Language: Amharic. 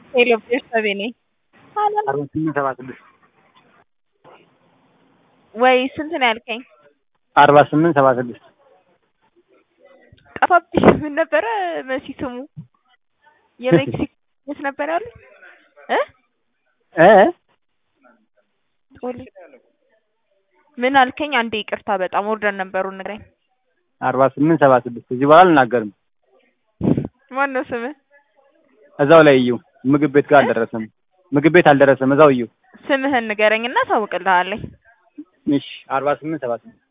ሄሎ ቤተሰቤ ነኝ። አርባ ስምንት ሰባ ስድስት ወይ ስንት ነው ያልከኝ? አርባ ስምንት ሰባ ስድስት ጠፋብኝ። ምን ነበረ መሲ ስሙ? የሜክሲኮ የት ነበር ያሉ እ እ ጦል ምን አልከኝ? አንዴ ይቅርታ፣ በጣም ኦርደር ነበሩን ንገረኝ። አርባ ስምንት ሰባ ስድስት እዚህ በኋላ አልናገርም። ማን ነው ስምህ? እዛው ላይ እዩ። ምግብ ቤት ጋር አልደረሰም። ምግብ ቤት አልደረሰም። እዛው እዩ። ስምህን ንገረኝና ታውቅልሃለኝ። እሺ አርባ ስምንት ሰባ ስድስት